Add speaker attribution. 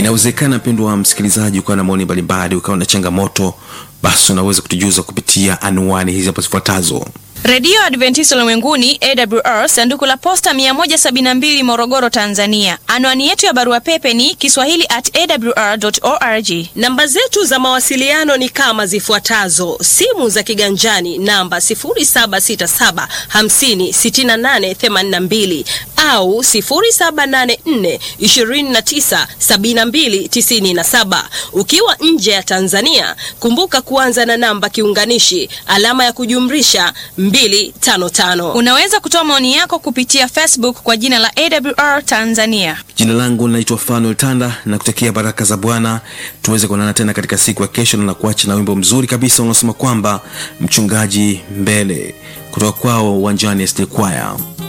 Speaker 1: Inawezekana mpendwa wa msikilizaji, ukawa na maoni mbalimbali, ukawa na changamoto, basi unaweza kutujuza kupitia anwani hizi hapo zifuatazo.
Speaker 2: Redio Adventista Ulimwenguni AWR, sanduku la posta 172 Morogoro, Tanzania. Anwani yetu ya barua pepe ni kiswahili at awr.org.
Speaker 3: Namba zetu za mawasiliano ni kama zifuatazo: simu za kiganjani namba 0767 50 68 82 au 0784 29 72 97. Ukiwa nje ya Tanzania, kumbuka kuanza na namba kiunganishi alama ya kujumlisha 255.
Speaker 2: Unaweza kutoa maoni yako kupitia Facebook kwa jina la AWR Tanzania.
Speaker 1: Jina langu linaitwa Fanuel Tanda na kutakia baraka za Bwana. Tuweze kuonana tena katika siku ya kesho, na kuacha na wimbo mzuri kabisa unaosema kwamba mchungaji mbele, kutoka kwao uwanjani SD Choir.